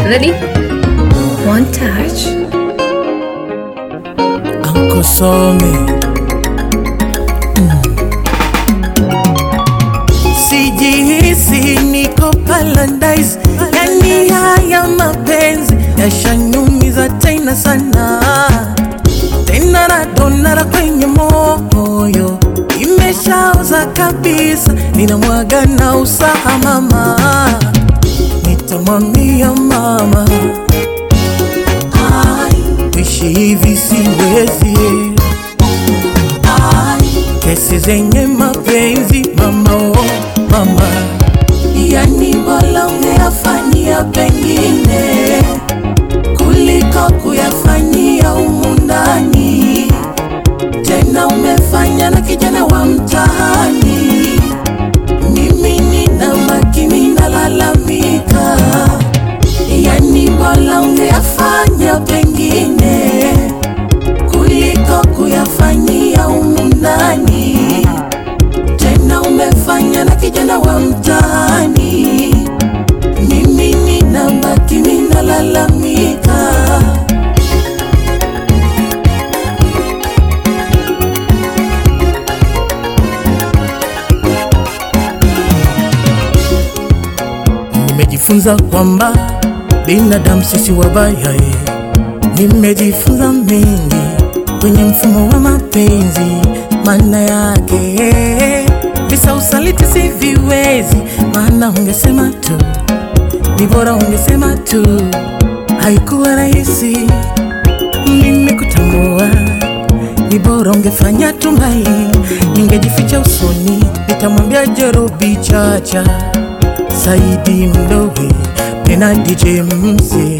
Ready? One touch. Uncle Somi Sijihisi niko paradise, yani haya mapenzi yashanyumiza tena sana, tena radonara kwenye moyo imeshaoza kabisa, ninamwaga na usaha mama, nitamwambia mama Kuishi hivi siwezi, kesi zenye mapenzi mama, oh mama, yani bora ungeyafanyia pengine kuliko kuyafanyia humu ndani. Tena umefanya na kijana wa mtaani, mimi nina makini nalalamika yani bora ungeyafanya pengine kuliko kuyafanyia humu ndani. Tena umefanya na kijana wa mtaani, mimi nina makini nalalamika. Nimejifunza kwamba binadamu sisi wabaya, eh. Nimejifunza mengi kwenye mfumo wa mapenzi, maana yake eh, visa usaliti si viwezi, maana ungesema tu, ni bora ungesema tu. Haikuwa rahisi mimi kutambua, ni bora ungefanya tumai, ningejificha usoni, nitamwambia Jerobi Chacha Saidi Mlowe Pena DJ Mzee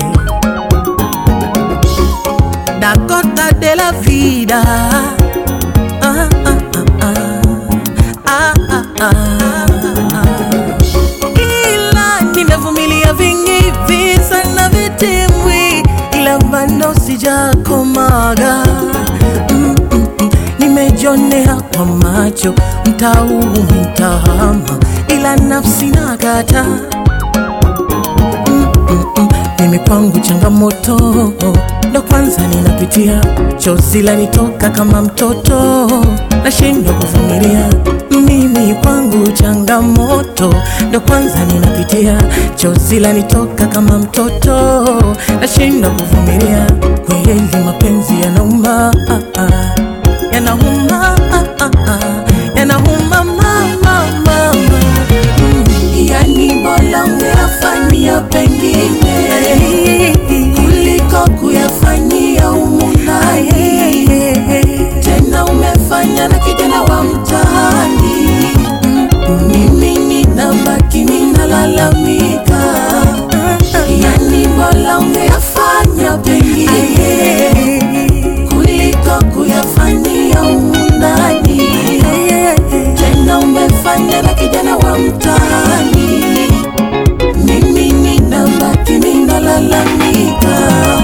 Dakota de la vida ah, ah, ah, ah, ah, ah, ah. Ila nimevumilia vingi visa na vitimwi, ila bado sijakomaga mm, mm, mm. Nimejionea kwa macho mtaa huu mtahama, ila nafsi nakata mm, mm, mm. Mimi kwangu changamoto ndo kwanza ninapitia, chozi lanitoka kama mtoto, nashindwa kuvumilia. Mimi kwangu changamoto ndo kwanza ninapitia, chozi lanitoka kama mtoto, nashindwa kuvumilia. Kweli mapenzi yanauma, ah, ah, yanauma, ah, ah, ah, yanauma mama, mama. Mm. Yani bora ungeyafanyia pengine kuliko kuyafanyia humu ndani. Tena umefanya na kijana wa mtaani, mimi ninabaki ninalalamika. Yani bora ungeyafanya pengine kuliko kuyafanyia humu ndani. Tena umefanya na kijana wa mtaani, mimi ninabaki ninalalamika.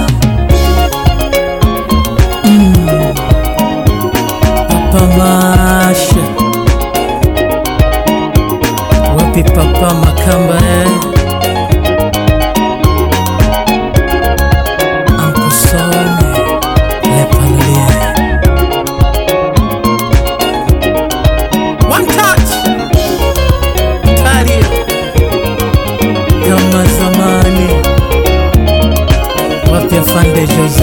Papa Masha, wapi Papa Makamba eh? Uncle Somi, Le Palolier. One touch Tario kama zamani, wapi afande Jose